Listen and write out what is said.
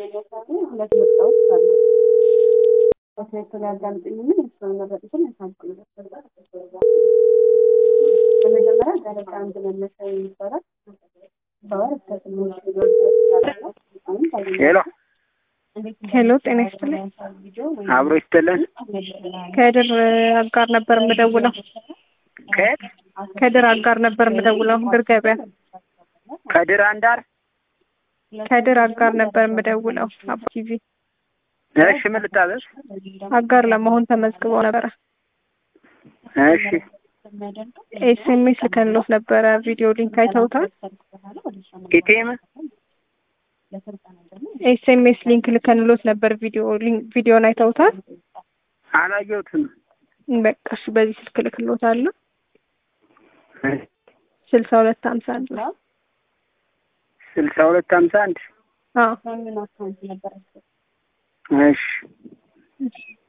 የሚያሳዩ ሁለት ምርጫዎች አሉ። በትክክል ያዳምጡኝና እሱን መረጡትን ያሳምቁኝ። በመጀመሪያ ደረጃ አንድ መነሻ ይባላል። በወር እስከ ስምንት ኪሎ ድረስ ያደርጋል። አሁን ሄሎ ሄሎ ጤና ይስጥልኝ። አብሮ ይስጥልን። ከድር አጋር ነበር የምደውለው። ከየት ከድር አጋር ነበር የምደውለው። ድር ገበያ ከድር አንዳር። ከድር አጋር ነበር የምደውለው። አባ ቲቪ እሺ ምን ልታዘዝ? አጋር ለመሆን ተመዝግበው ነበረ። እሺ ኤስኤምኤስ ልከንሎት ነበረ። ቪዲዮ ሊንክ አይተውታል? ኢቲኤም ኤስኤምኤስ ሊንክ ልከንሎት ነበር። ቪዲዮ ሊንክ ቪዲዮን አይተውታል? አላየሁትም። በቃ እሺ፣ በዚህ ስልክ ልክሎታለሁ። ስልሳ ሁለት ሀምሳ አንድ ነው። ስልሳ ሁለት ሀምሳ አንድ አዎ ምን አካውንት ነበር? እሺ እሺ